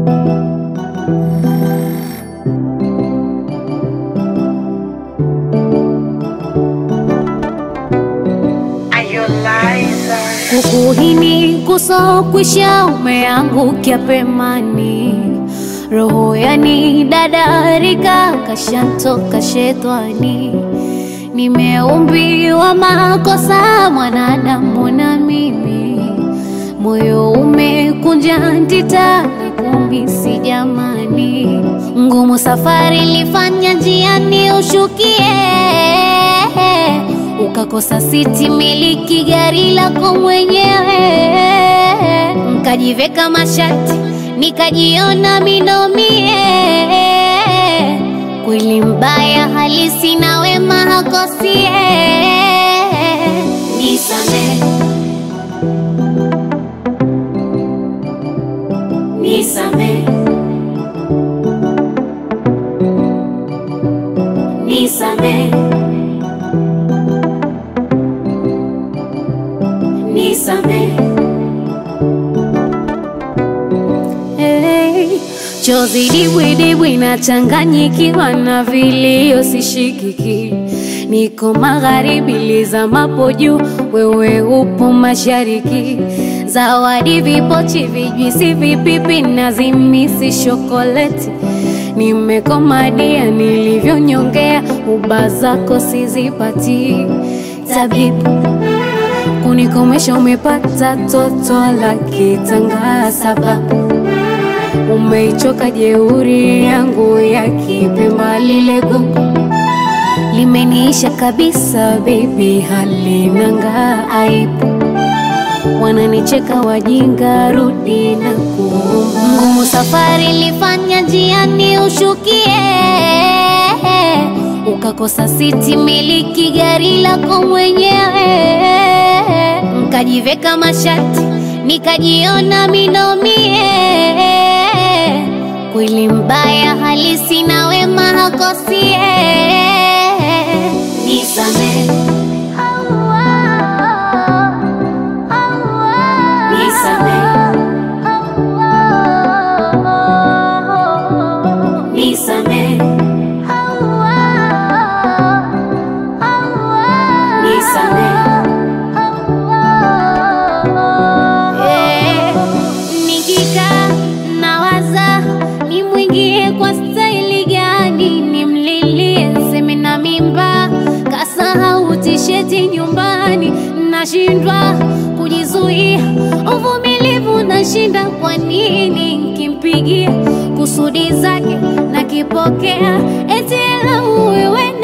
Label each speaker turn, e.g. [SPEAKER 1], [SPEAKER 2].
[SPEAKER 1] Kukuhini kusokwisha umeangukia pemani, roho yani dadarika kashantoka shetani. Nimeumbiwa makosa mwanadamu na mimi, moyo umekunja ntita na kumisi jamani, ngumu safari lifanya njiani ushukie ukakosa siti miliki gari lako mwenyewe, nkajiveka mashati nikajiona minomie. Kweli mbaya halisi na wema hakosie. Nisame, nisame, nisame. Nisamehe. Hey, chozi dibwidibwi nachanganyikiwa na vilio sishikiki, niko magharibi lizamapo juu, wewe upo mashariki. Zawadi vipochi, vijwisi, vipipi na zimisi shokoleti, nimekomadia nilivyonyongea, uba zako sizipati tabibu kunikomesha umepata toto la kitanga, sababu umeichoka jeuri yangu ya kipemba, lile gugu limeniisha kabisa, baby halinanga aibu, wananicheka wajinga, rudi na kuomba. Ngumu safari lifanya njiani ushukie ukakosa siti miliki gari lako mwenyewe, nkajiveka mashati nikajiona minomie. Kweli mbaya halisi na wema hakosie. Nisamehe, nisamehe, nisamehe. Eh, nikikaa nawaza nimwingie kwa staili gani, nimlilie seme na mimba, kasahau tisheti nyumbani, nashindwa kujizuia, uvumilivu nashinda. Kwa nini nkimpigia kusudi zake nakipokea, eti ela wewe